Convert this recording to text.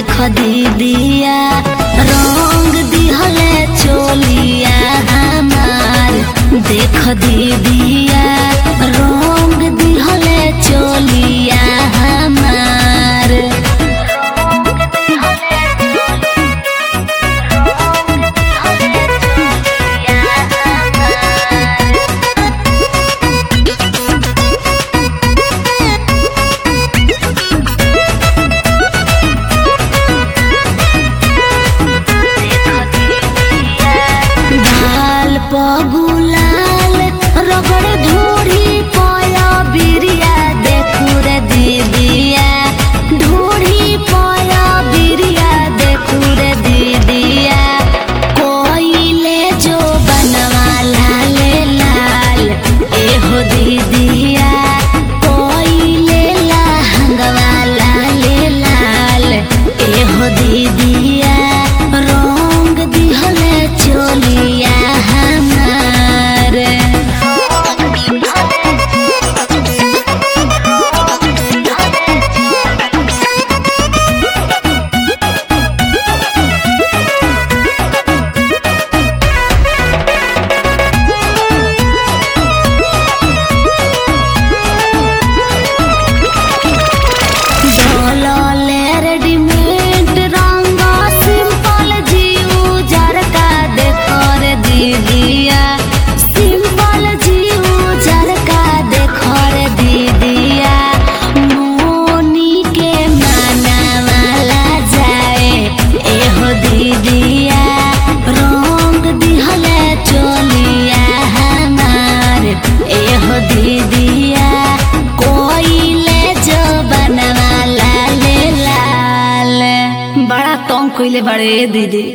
देख दीदिया रंग दिहले चोलिया हमार देख दीदिया रंग दिहले चोलिया हमार ढाल पगुलाल रगड़ ढूढ़ी पया बिरिया देखू रे दीदिया ढूढ़ी पया बिरिया देखू रे दीदिया कोइले जो बनवा लाले लाल एहो दीदिया कोइले लहंगवा लाले लाल एहो दीदिया रंग दिहले चोलिया हमार डोलले रेडीमेड रंग सिंपल जीव जरका देखो रे दीदिया सिंपल जीव जरका देखो रे दीदिया मोनी के माना वाला जाए एहो दीदिया रंग दिहले चोलिया हमार एहो दीदिया कोइले जो बनवा लाले लाल बड़ा तंग कइले बाड़े दीदी